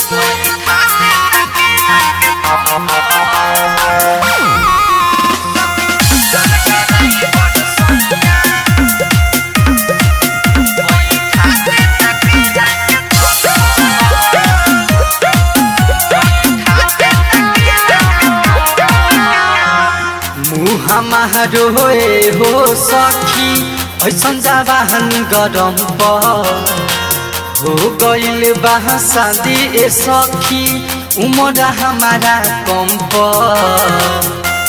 हमारो ए हो सखी ऐसन जवाहन गरम पर हो गइल बा शादी ए सखी उमर हमारा कम पर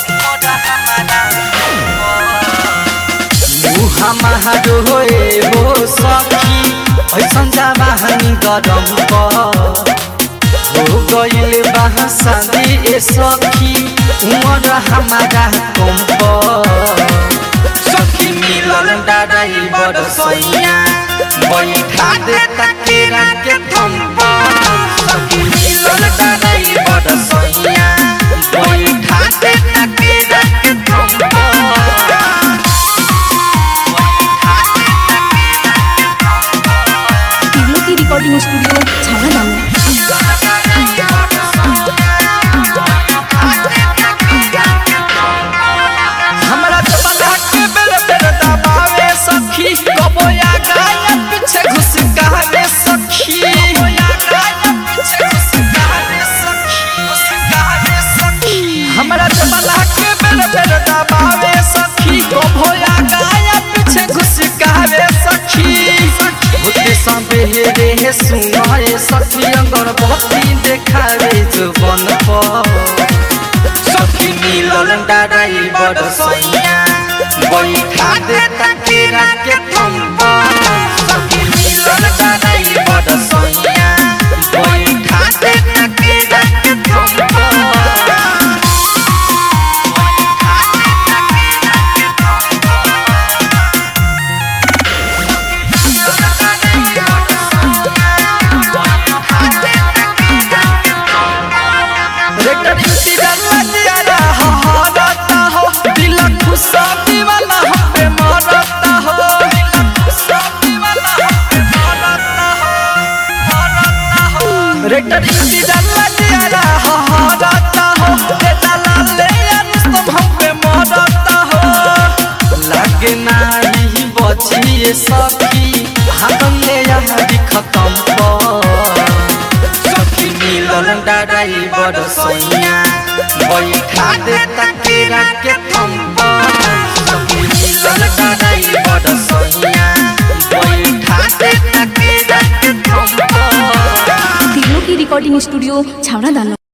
हमारो ए हो सखी ऐसन जवाहन गरम पर हो गइल बा शादी ए सखी उमर हमारा कम पर सखी मिलल डाराई बड़ सैया बैठा दे तकेरा के थम्प सखी मिलल डाराई बड़ सैया बैठा दे तकेरा के थम्प टिग्लो की रिकॉर्डिंग स्टूडियो छाना दाना हमरा जमाना के बेर बेर दबावे सखी कबो या गाया पीछे घुस गावे सखी हमरा जमाना के बेर बेर दबावे सखी कबो या गाया पीछे घुस गावे सखी होते सबेरे हे सुनाए सखी अगर बत्ती देखावे जुबन पर सखी मिलल डाराई बड़ सैया बैठा दे तकेरा के थम्प सखी मिलल डाराई बड़ सैया बैठा दे तकेरा के थम्प रेटर इसी डल्ला जियारा हो हरता हो दिल खुशा दीवाना हो पे मरता हो दिल खुशा दीवाना हो पे मरता हो मरता हो रेटर इसी डल्ला जियारा हो हरता हो दे दला ले अनुस्तम हो पे मरता हो लागे नाही बचिए सखी हाथन ले यहाँ खत्म पर सखी मिलल डाराई बड़ सैया बैठा दे तकेरा के थम्प सखी मिलल डाराई बड़ सैया बैठा दे तकेरा के थम्प टिग्लो की रिकॉर्डिंग स्टूडियो छाना दाना